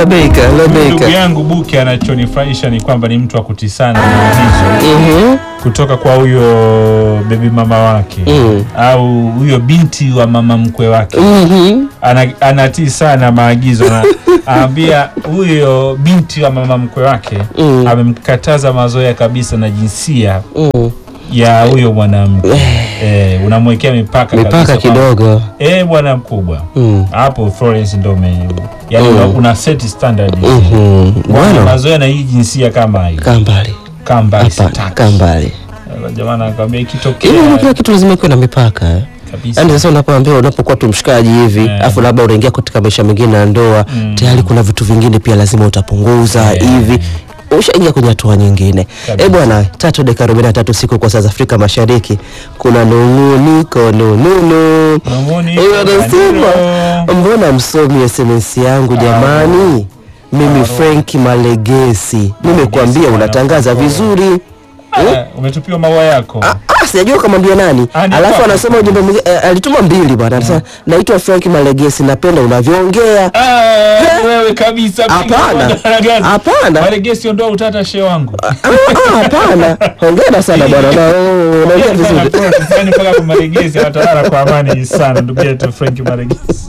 Labeika, Ndugu labeika. yangu Buki anachonifurahisha ni kwamba ni mtu wa kutii sana maagizo Mhm. kutoka kwa huyo bebi mama wake Mm. au huyo binti wa mama mkwe wake Mhm. ana, anatii sana maagizo na anaambia huyo binti wa mama mkwe wake Mm. amemkataza mazoea kabisa na jinsia Mm. ya huyo mwanamke eh, unamwekea mipaka Mipaka kabisa kwamba, kidogo. eh, bwana mkubwa Mm. hapo Florence ndo ume yani Mm. una, una set standard Mhm. Bwana, Bwana, mazoea na hii jinsia kama hii kaa mbali. kaa mbali Hapana, sitaki. kaa mbali. Jamani anakwambia Hivi ikitokea kila kitu lazima kuwe na mipaka eh. kabisa Yaani sasa unapoambia unapokuwa tu mshikaji hivi Eh. afu labda unaingia katika maisha mengine ya ndoa Mm. tayari kuna vitu vingine pia lazima utapunguza Eh. hivi ushaingia kwenye hatua nyingine Kabisa. eh bwana tatu dakika arobaini na tatu siku kwa saa za Afrika Mashariki kuna nunguniko nununu Mamoni, huyo anasema Kanilo. mbona msomi SMS yangu jamani mimi Frank Malegesi nimekuambia bwana. unatangaza vizuri Ah, umetupiwa maua yako Ah, ah, sijajua kamwambia nani Ah, ni alafu kwako. anasema ujumbe mwingine eh, alituma mbili bwana anasema naitwa Frank Malegesi napenda unavyoongea Ah, wewe kabisa Hapana. Hapana. Malegesi ondoa utata she wangu Ah, ah, hapana hongera sana bwana na oh, unaongea vizuri yani mpaka kwa Malegesi watalala kwa amani sana ndugu yetu Frank Malegesi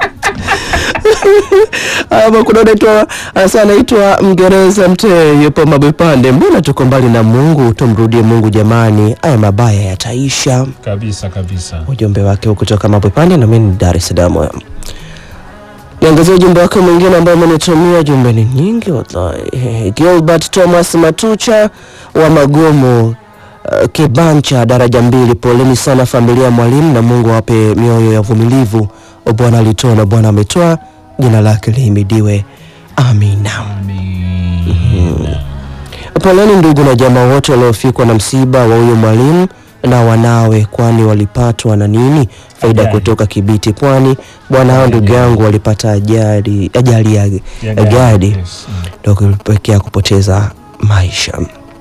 ama kuna unaitwa anasema anaitwa Mgereza Mtee yupo Mabwepande mbona tuko mbali na Mungu tumrudie Mungu jamani haya mabaya yataisha kabisa kabisa ujumbe wake huu kutoka Mabwepande na mimi ni Dar es Salaam. Niangazie ujumbe wake mwingine ambao amenitumia. Jumbe ni nyingi wallahi. Gilbert Thomas Matucha wa Magomo uh, Kibancha daraja mbili, poleni sana familia ya mwalimu na Mungu awape mioyo ya uvumilivu. Bwana alitoa na Bwana ametoa, jina lake lihimidiwe. Amina. Amina. Poleni ndugu na jamaa wote waliofikwa na msiba wa huyo mwalimu na wanawe, kwani walipatwa na nini? Faida Ajali. kutoka Kibiti, Pwani. Bwana hao ndugu yangu walipata ajali ajali ya Ya ya gari Yes. Mm. ndio kulipelekea kupoteza maisha.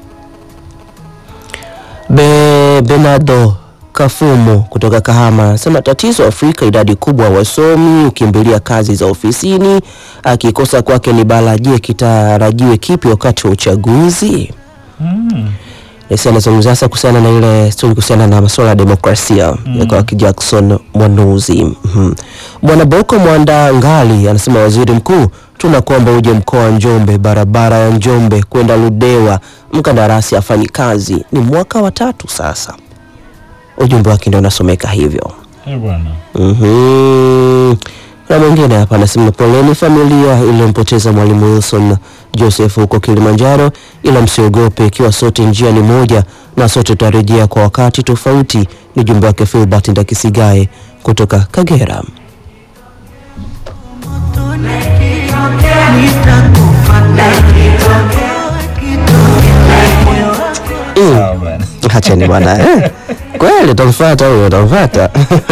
Be, Benado Kafumo kutoka Kahama anasema tatizo Afrika, idadi kubwa ya wasomi ukimbilia kazi za ofisini, akikosa kwake ni bala. Je, kitarajiwe kipi wakati wa uchaguzi? Mm. Nesi anazungumzia sasa kuhusiana na ile stori kuhusiana na masuala ya demokrasia mm. ya kwa Jackson Mwanuzi. Mhm. Bwana Boko Mwanda Ngali anasema waziri mkuu, tunakuomba uje mkoa wa Njombe, barabara ya Njombe kwenda Ludewa, mkandarasi afanyi kazi, ni mwaka wa tatu sasa. Ujumbe wake ndio unasomeka hivyo. Eh, bwana Mhm. Na mwingine hapa anasema poleni familia iliyompoteza mwalimu Wilson Joseph huko Kilimanjaro, ila msiogope, ikiwa sote njia ni moja na sote tutarejea kwa wakati tofauti. Ni jumbe wake Filbert Ndakisigae kutoka Kagera. sawa bwana Acheni bwana eh. Kweli utamfuata huyo, utamfuata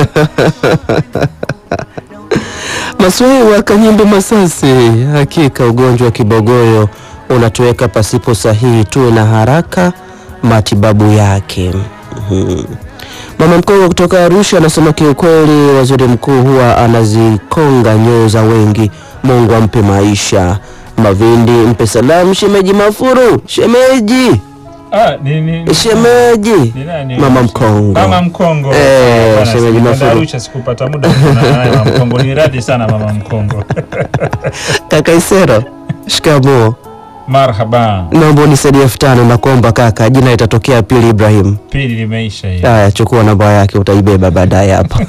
Maswei wa Kanyimbe Masasi, hakika ugonjwa wa kibogoyo unatuweka pasipo sahihi, tuwe na haraka matibabu yake. Mhm. Mama mkongwe kutoka Arusha anasema kiukweli, waziri mkuu huwa anazikonga nyoyo za wengi. Mungu ampe maisha. Mavindi mpe salamu shemeji Mafuru, shemeji ah, ni, ni, shemeji ni nani? mama mkongo Mama Mkongo. Eh, Bwana, shemeji sikwenda Mafuru. Arusha sikupata muda wa kuonana naye Mama Mkongo. Ni radhi sana Mama Mkongo. kaka Isero, shikamoo. Marhaba. Naomba unisaidie elfu tano na kuomba kaka, jina litatokea Pili Ibrahim. Pili limeisha hii. Haya, chukua namba yake, utaibeba baadaye hapa.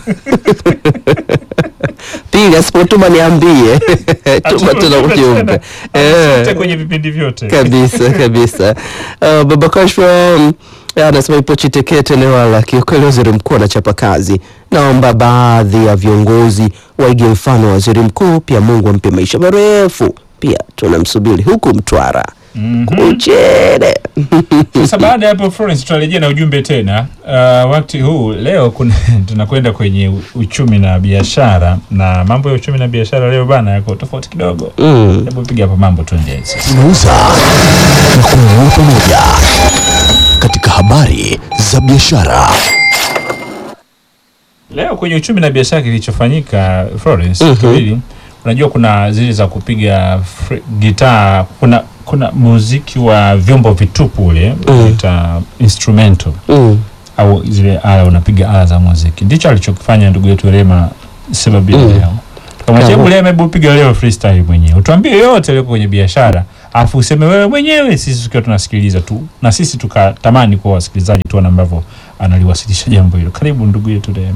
Pili asipotuma niambie, tuma tena ujumbe Eh. eh. kwenye vipindi vyote. kabisa kabisa. Uh, baba Kashfa um, anasema ipo Chitekete Newala, kiukweli waziri mkuu anachapa kazi. Naomba baadhi ya viongozi waige mfano wa waziri mkuu, pia Mungu ampe maisha marefu. Pia tunamsubiri huku Mtwara Mhm. Uchere. Sasa baada ya hapo Florence, tutarejea na ujumbe tena. Uh, wakati huu leo kuna, tunakwenda kwenye u- uchumi na biashara, na mambo ya uchumi na biashara leo bana yako tofauti kidogo. Mm. Hebu piga hapa mambo tuendelee sasa. tunauza na kununua pamoja katika habari za biashara. Leo kwenye uchumi na biashara kilichofanyika Florence, Mhm. Kibili, unajua kuna zile za kupiga fre- gitaa, kuna kuna muziki wa vyombo vitupu ule Mm. unaita instrumental Mm. au zile ala unapiga ala za muziki. Ndicho alichokifanya ndugu yetu Rema Sebabi Mm. leo. Tukamwambia Kama- hebu Rema, hebu piga leo freestyle mwenyewe, utuambie yote yaliyo kwenye biashara, afu useme wewe mwenyewe, sisi tukiwa tunasikiliza tu, na sisi tukatamani kuwa wasikilizaji, tuone ambavyo analiwasilisha jambo hilo. Karibu ndugu yetu Rema.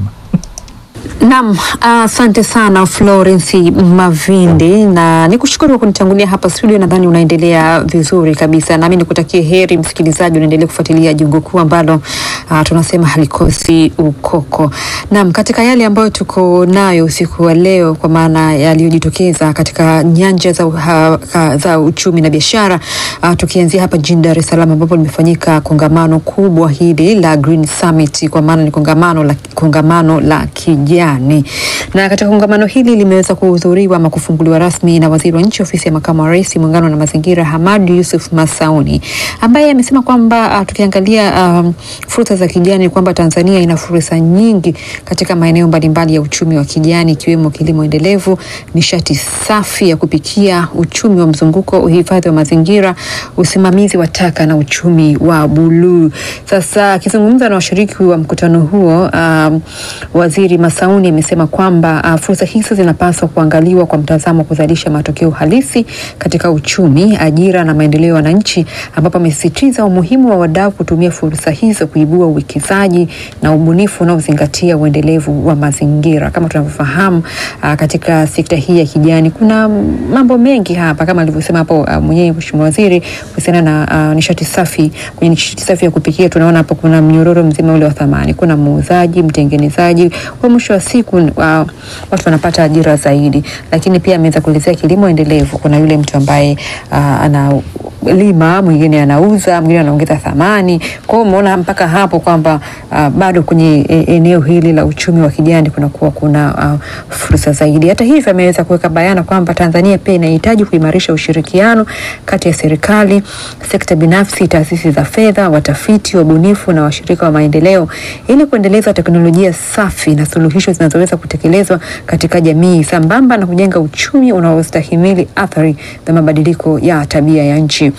Naam, asante sana Florence Mavindi, na nikushukuru kwa kunitangulia hapa studio. Nadhani unaendelea vizuri kabisa, nami nikutakie heri msikilizaji, unaendelea kufuatilia jungu kuu ambalo ah, tunasema halikosi ukoko. Naam, katika yale ambayo tuko nayo usiku wa leo, kwa maana yaliyojitokeza katika nyanja za, uha, ka- za uchumi na biashara, ah, tukianzia hapa jijini Dar es Salaam ambapo limefanyika kongamano kubwa hili la Green Summit, kwa maana ni kongamano la, kongamano la kijani, na katika kongamano hili limeweza kuhudhuriwa ama kufunguliwa rasmi na waziri wa nchi ofisi ya makamu wa rais muungano na mazingira Hamad Yusuf Masauni ambaye amesema kwamba uh, tukiangalia um, fursa za kijani kwamba Tanzania ina fursa nyingi katika maeneo mbalimbali ya uchumi wa kijani ikiwemo kilimo endelevu, nishati safi ya kupikia, uchumi wa mzunguko, uhifadhi wa mazingira, usimamizi wa taka na uchumi wa buluu. Sasa akizungumza na washiriki wa mkutano huo um, waziri Masauni amesema kwamba uh, fursa hizo zinapaswa kuangaliwa kwa mtazamo wa kuzalisha matokeo halisi katika uchumi, ajira na maendeleo ya wananchi, ambapo amesisitiza umuhimu wa wadau kutumia fursa hizo kuibua uwekezaji na ubunifu unaozingatia uendelevu wa mazingira. Kama tunavyofahamu uh, katika sekta hii ya kijani kuna mambo mengi hapa, kama alivyosema hapo uh, mwenyewe Mheshimiwa Waziri kuhusiana na uh, nishati safi. Kwenye nishati safi ya kupikia tunaona hapo kuna mnyororo mzima ule wa thamani, kuna muuzaji, mtengenezaji, kwa mwisho wa siku uh, watu wanapata ajira zaidi. Lakini pia ameweza kuelezea kilimo endelevu, kuna yule mtu ambaye uh, ana lima mwingine anauza mwingine anaongeza thamani. Kwa hiyo umeona mpaka hapo kwamba uh, bado kwenye e, eneo hili la uchumi wa kijani kunakuwa kuna uh, fursa zaidi. Hata hivyo, ameweza kuweka bayana kwamba Tanzania pia inahitaji kuimarisha ushirikiano kati ya serikali, sekta binafsi, taasisi za fedha, watafiti, wabunifu na washirika wa maendeleo ili kuendeleza teknolojia safi na suluhisho zinazoweza kutekelezwa katika jamii sambamba na kujenga uchumi unaostahimili athari za mabadiliko ya tabia ya nchi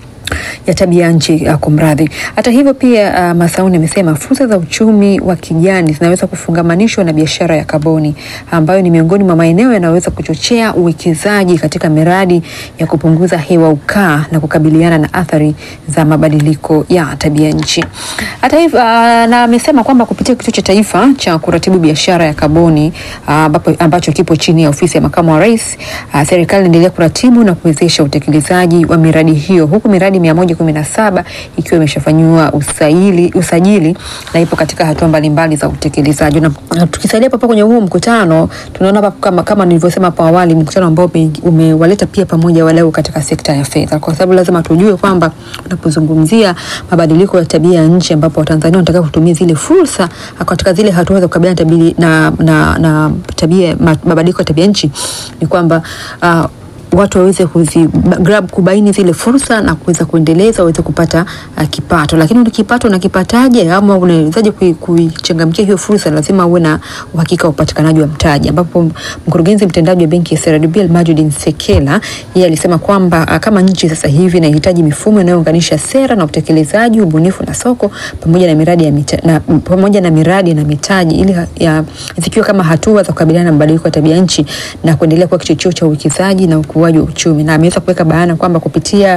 ya tabia nchi uh, kumradhi. Hata hivyo pia uh, Masauni amesema fursa za uchumi wa kijani zinaweza kufungamanishwa na biashara ya kaboni ambayo ni miongoni mwa maeneo yanayoweza kuchochea uwekezaji katika miradi ya kupunguza hewa ukaa na kukabiliana na athari za mabadiliko ya tabia nchi. Hata hivyo uh, na amesema kwamba kupitia kituo cha taifa cha kuratibu biashara ya kaboni uh, ambapo, ambacho kipo chini ya ofisi ya makamu wa rais uh, serikali inaendelea kuratibu na kuwezesha utekelezaji wa miradi hiyo huku miradi mia moja kumi na saba ikiwa imeshafanyiwa usaili, usajili na ipo katika hatua mbalimbali za utekelezaji. Na na tukisalia hapa kwenye huo mkutano, tunaona hapa kama, kama nilivyosema hapo awali, mkutano ambao ume- umewaleta pia pamoja wadau katika sekta ya fedha, kwa sababu lazima tujue kwamba unapozungumzia mabadiliko ya tabia ya nchi, ambapo Watanzania wanataka kutumia zile fursa katika zile hatua za kukabiliana na, tabi- na, na, na tabia ma- mabadiliko ya tabia nchi ni kwamba uh, watu waweze kuzi grab kubaini zile fursa na kuweza kuendeleza waweze kupata uh, kipato. Lakini ule kipato unakipataje ama unawezaje kui- kuichangamkia hiyo fursa? Lazima uwe na uhakika wa upatikanaji wa mtaji, ambapo mkurugenzi mtendaji wa benki ya CRDB Almajid Nsekela yeye alisema kwamba uh, kama nchi sasa hivi inahitaji mifumo inayounganisha sera na utekelezaji, ubunifu na soko pamoja na miradi ya mita, na, pamoja na miradi na mitaji ili ha- ya, zikiwa kama hatua za kukabiliana na mabadiliko ya tabia nchi na kuendelea kuwa kichocheo cha uwekezaji na ukuaji wa uchumi, na ameweza kuweka bayana kwamba kupitia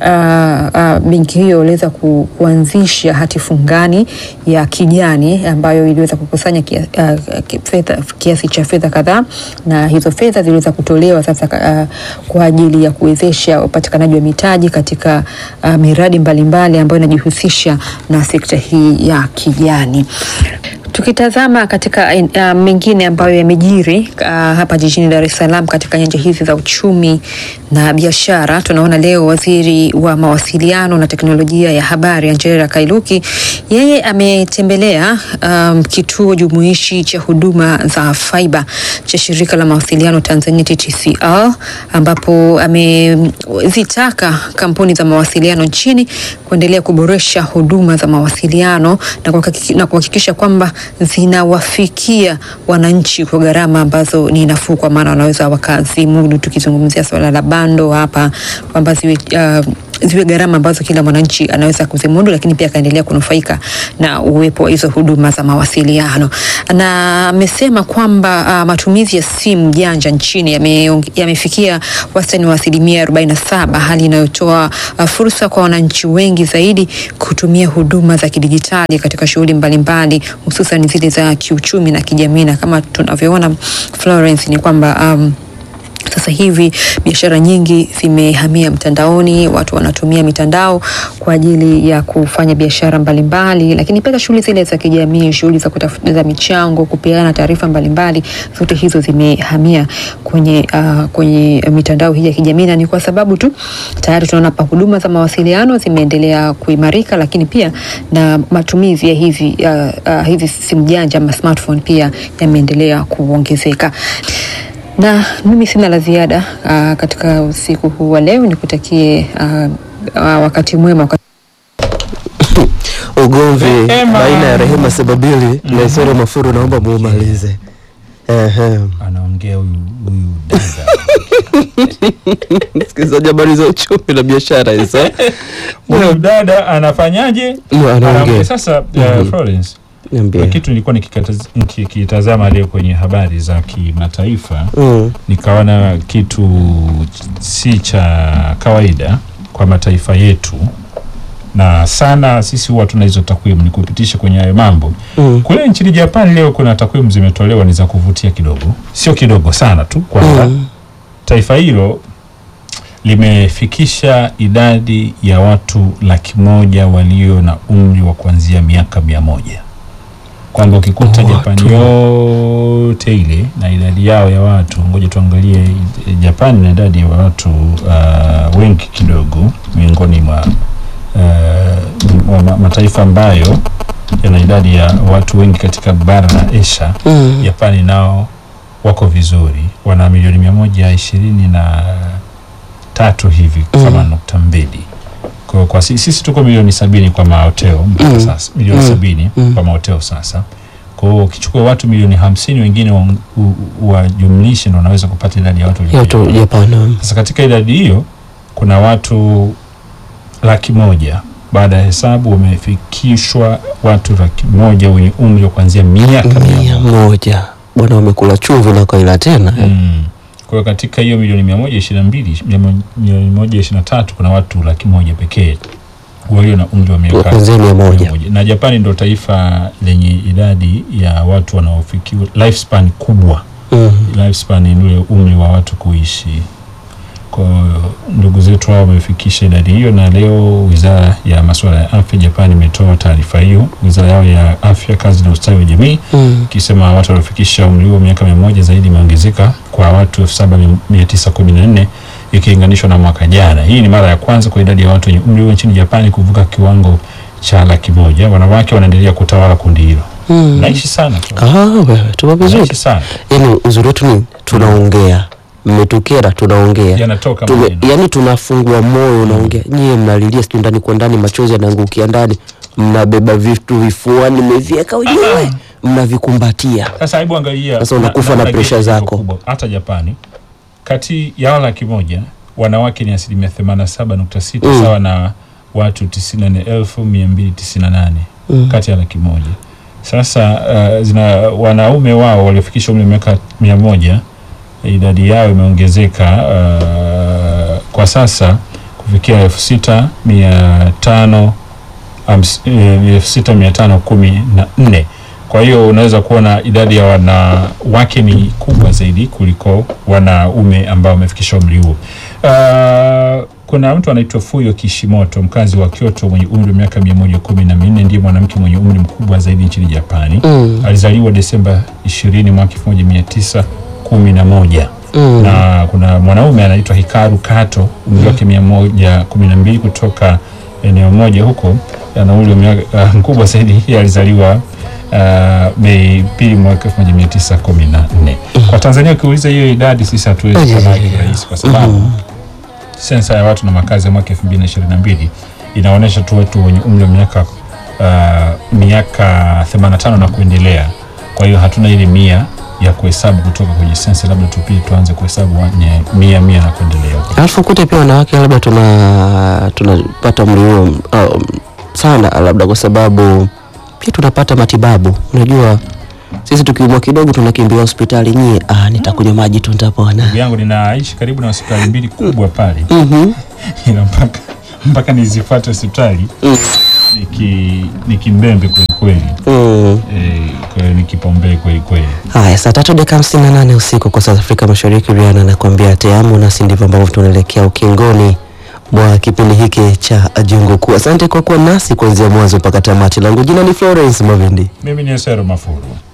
uh, uh, benki hiyo iliweza ku, kuanzisha hati fungani ya kijani ambayo iliweza kukusanya kia, uh, ki- fedha- kiasi cha fedha kadhaa, na hizo fedha ziliweza kutolewa sasa uh, kwa ajili ya kuwezesha upatikanaji wa mitaji katika uh, miradi mbalimbali ambayo inajihusisha na sekta hii ya kijani. Tukitazama katika uh, mengine ambayo yamejiri uh, hapa jijini Dar es Salaam katika nyanja hizi za uchumi na biashara, tunaona leo waziri wa mawasiliano na teknolojia ya habari Angela Kairuki yeye ametembelea um, kituo jumuishi cha huduma za fiber cha shirika la mawasiliano Tanzania TTCL, ambapo amezitaka kampuni za mawasiliano nchini kuendelea kuboresha huduma za mawasiliano na kuhakiki- na kuhakikisha kwamba zinawafikia wananchi kwa gharama ambazo ni nafuu, kwa maana wanaweza wakazimudu. Tukizungumzia swala la bando hapa kwamba ziwe uh, ziwe gharama ambazo kila mwananchi anaweza kuzimudu, lakini pia akaendelea kunufaika na uwepo wa hizo huduma za mawasiliano. Na amesema kwamba uh, matumizi ya simu janja nchini yame- yamefikia wastani wa asilimia 47, hali inayotoa uh, fursa kwa wananchi wengi zaidi kutumia huduma za kidijitali katika shughuli mbalimbali, hususan zile za kiuchumi na kijamii, na kama tunavyoona Florence, ni kwamba um, sasa hivi biashara nyingi zimehamia mtandaoni, watu wanatumia mitandao kwa ajili ya kufanya biashara mbalimbali, lakini pia shughuli zile za kijamii, shughuli za kutafuta michango, kupeana taarifa mbalimbali, zote hizo zimehamia kwenye, uh, kwenye mitandao hii ya kijamii, na ni kwa sababu tu tayari tunaona pa huduma za mawasiliano zimeendelea kuimarika, lakini pia na matumizi ya hivi, uh, uh, hivi simu janja ama smartphone pia yameendelea kuongezeka na mimi sina la ziada uh, katika usiku huu wa leo, nikutakie uh, uh, wakati mwema wakati Ugomvi Rehema. baina ya Rehema Sebabili na Isoro Mafuru, naomba muumalize. Ehe. anaongea huyu huyu dada Msikilizaji, habari za uchumi na biashara hizo. huyu dada anafanyaje? Ndio, anaongea. Anaongea. Sasa uh, Florence kuna Niambie. kitu nilikuwa nikikataz- nikikitazama leo kwenye habari za kimataifa Mm. nikaona kitu si cha kawaida kwa mataifa yetu, na sana sisi huwa tuna hizo takwimu, ni kupitisha kwenye hayo mambo. Mm. Kule nchini Japan leo kuna takwimu zimetolewa, ni za kuvutia kidogo, sio kidogo sana tu, kwamba Mm. taifa hilo limefikisha idadi ya watu laki moja walio na umri wa kuanzia miaka mia moja kwamba ukikuta Watu. Japani yote ile na idadi yao ya watu, ngoja tuangalie eh, Japani na idadi ya watu uh, wengi kidogo miongoni mwa uh, mwa ma- mataifa ambayo yana idadi ya watu wengi katika bara la Asia. Mm. Japani nao wako vizuri, wana milioni mia moja ishirini na tatu hivi Mm. kama nukta mbili kwa, kwa sisi, sisi tuko milioni sabini kwa mahoteo mpaka Mm. sasa milioni Mm. sabini Mm. kwa mahoteo sasa. Kwa hiyo ukichukua watu milioni hamsini wengine wa- u- u- wajumlishe, ndo unaweza kupata idadi ya watu Ya watu walio- Japan. sasa katika idadi hiyo kuna watu laki moja baada ya hesabu wamefikishwa watu laki moja wenye umri wa kuanzia miaka mia Mia moja. moja. Bwana wamekula chumvi na kaila tena. Mm. Kwa hiyo katika hiyo milioni mia moja ishirini na mbili mia mo- milioni moja ishirini na tatu kuna watu laki moja pekee walio na umri wa miaka Kuanzia mia moja. mia moja. Na Japani ndo taifa lenye idadi ya watu wanaofikiwa lifespan kubwa. Mm. Lifespan ni ule umri wa watu kuishi. Kwa hiyo ndugu zetu hao wamefikisha idadi hiyo, na leo wizara ya masuala ya afya Japani imetoa taarifa hiyo, wizara yao ya afya, kazi na ustawi wa jamii Mm. ikisema watu waliofikisha umri huo miaka mia moja zaidi imeongezeka kwa watu elfu saba mia tisa kumi na nne ikilinganishwa na mwaka jana. Hii ni mara ya kwanza kwa idadi ya watu wenye umri huo nchini Japani kuvuka kiwango cha laki moja. Wanawake wanaendelea kutawala kundi hilo. Mm. Naishi sana tu. Ah, wewe tupo vizuri. Naishi sana. Yaani uzuri wetu ni tunaongea. Mmetukera tunaongea. Yanatoka Tume, maneno. yani tunafungua moyo unaongea. Nyie mnalilia sijui ndani kwa ndani, machozi yanaangukia ndani, mnabeba vitu vifuani, mmeviweka ujue, mnavikumbatia. Sasa hebu angalia. Sasa unakufa na namna pressure gesi ilivyo zako. kubwa. Hata Japani kati ya wao laki moja wanawake ni asilimia themanini na saba nukta sita Mm. sawa na watu tisini na nne elfu mia mbili tisini na nane Mm. kati ya laki moja. Sasa uh, zina wanaume wao waliofikisha umri wa miaka mia moja idadi yao imeongezeka uh, kwa sasa kufikia elfu sita mia tano hams- eh, elfu sita mia tano kumi na nne. Kwa hiyo unaweza kuona idadi ya wanawake ni kubwa zaidi kuliko wanaume ambao wamefikisha umri huo. Uh, kuna mtu anaitwa Fuyo Kishimoto mkazi wa Kyoto mwenye umri wa miaka mia moja kumi na minne ndiye mwanamke mwenye umri mkubwa zaidi nchini Japani. Mm. Alizaliwa Desemba 20 mwaka 1911 Mm. na kuna mwanaume anaitwa Hikaru Kato umri wake mia moja kumi na mbili kutoka eneo moja huko ana umri wa miaka uh, mkubwa zaidi yeye alizaliwa uh, Mei pili mwaka elfu moja mia tisa kumi na nne. Kwa Tanzania ukiuliza hiyo idadi sisi hatuwezi Ay, kuona ay, ay. kirahisi kwa sababu sensa ya watu na makazi ya mwaka elfu mbili na ishirini na mbili inaonyesha tu watu wenye umri wa miaka uh, miaka 85 na kuendelea. Kwa hiyo hatuna ile mia ya kuhesabu kutoka kwenye sensa, labda tupie tuanze kuhesabu wenye mia mia na kuendelea huko. Alafu kute pia wanawake labda tuna tunapata umri huo um, sana, labda kwa sababu pia tunapata matibabu. Unajua sisi tukiumwa kidogo tunakimbia hospitali, nyie ah, nitakunywa maji tu nitapona. Ndugu yangu ninaishi karibu na hospitali mbili kubwa pale, Mhm. ila mpaka mpaka nizifuate hospitali Mm. niki nikimbembe kweli kweli, Mm. eh, kwa hiyo ni kipaumbele kweli kweli. Haya, saa tatu dakika hamsini na nane usiku kwa saa za Afrika Mashariki. Riana anakuambia teamu, nasi ndivyo ambavyo tunaelekea ukingoni mwa kipindi hiki cha Jungu Kuu. Asante kwa kuwa nasi kuanzia mwanzo mpaka tamati. Langu jina ni Florence Mavindi. Mimi ni Esero Mafuru.